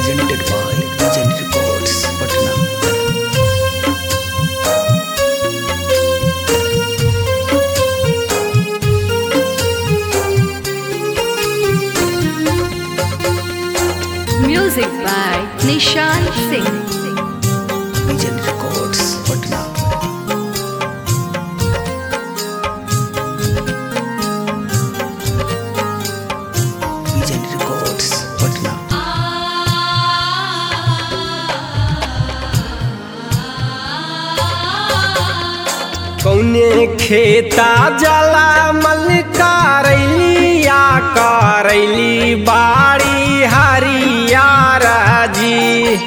presented by Legend Records, Patna. Music by Nishan Singh. Legend Records, Patna. Legend Records, Patna. कौने खेता जला मल करैलिया करैली बाड़ी हरियार जी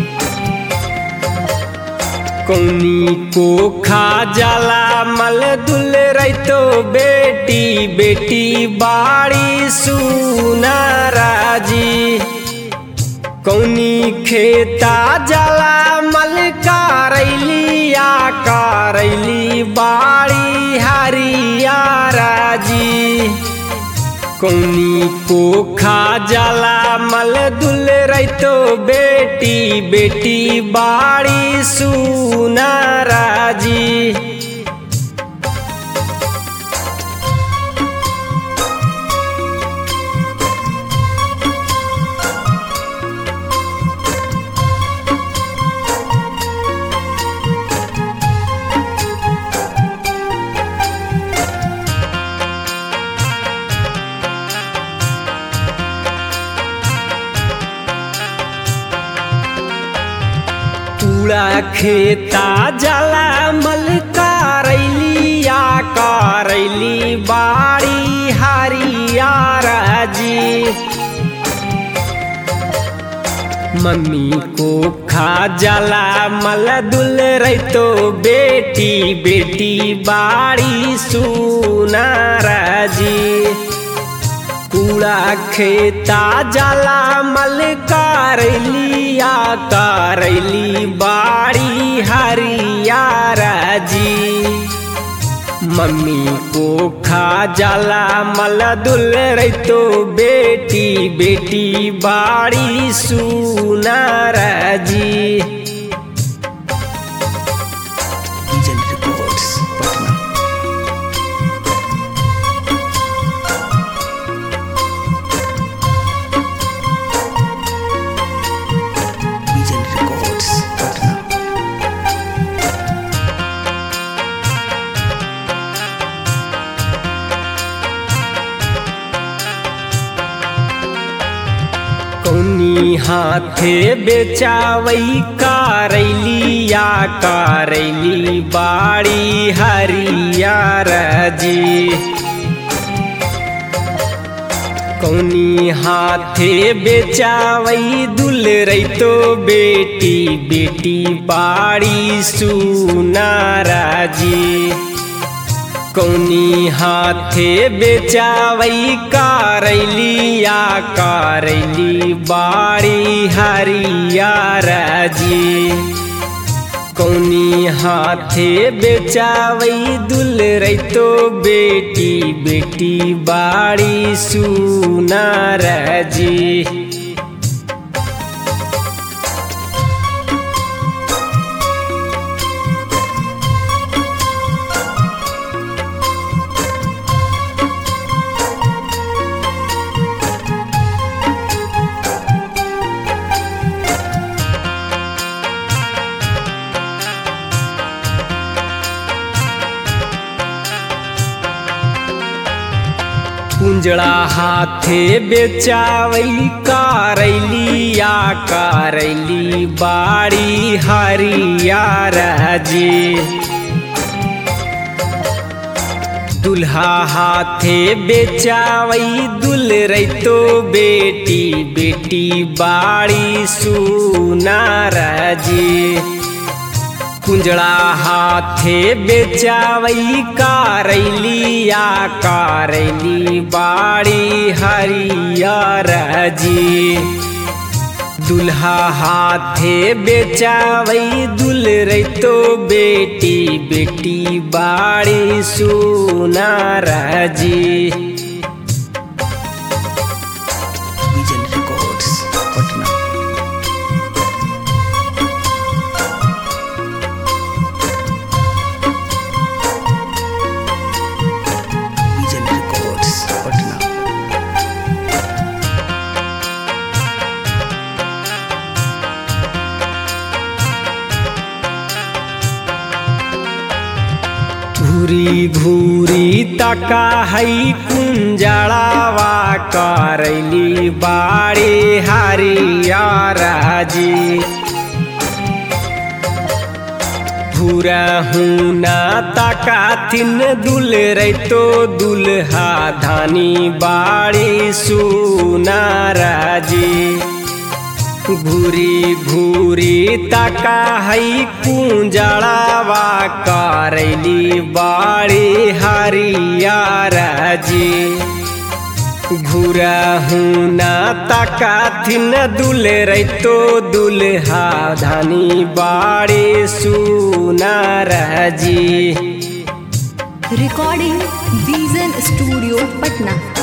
कौनी को खा जला मल दुल रैतो बेटी बेटी बाड़ी सुनारा जी कौनी खेता जला मल करैलिया करैली बाड़ी हरियारा जी कौनी को खा जला मल दुल रैतो बेटी बेटी बाड़ी सुनारा जी पूरा खेता जला मल करैलिया करैली बाड़ी हरियारा जी मम्मी को खा जला मल दुल रैतो बेटी बेटी बाड़ी सुनारा जी कूड़ा खेता जला मल करैलिया करैली बाड़ी हरियारा जी मम्मी को खा जला मल दुल रैतो बेटी बेटी बाड़ी सुनारा जी Legend Records, Patna. Legend Records, Patna. कौनी हाथे बेचावई करैलिया करैली बाड़ी हरियारा जी कौनी हाथे बेचावई दुल रैतो बेटी बेटी बाड़ी सुनारा जी कौनी हाथे बेचावई करैलिया करैली बाड़ी हरियारा जी कौनी हाथे बेचावई दुल रैतो बेटी बेटी बाड़ी सुनारा जी कुंजड़ा हाथे बेचावई करैलिया करैली बाड़ी हरियारा जी दुल्हा हाथे बेचावई दुल रैतो बेटी बेटी बाड़ी सुनारा जी कुंजड़ा हाथे बेचावई करैलिया करैली बाड़ी हरियारा जी दुल्हा हाथे बेचावई दुल रैतो बेटी बेटी बाड़ी सुनारा जी Vision Records, Patna. घूरी घूरी तका हई कुंजड़ावा करैली बाड़ी हरियर जी भूरा हुना तका थिन दुल रैतो दुल्हा धानी बाड़ी सुनार जी घूरी घूरी तका हई कुंजड़ावा करैली बाड़ी हरियर जी घूरा हुना तका थिन दुल रैतो दुल्हा धानी बाड़ी सुनार जी Recording Vision Studio, Patna.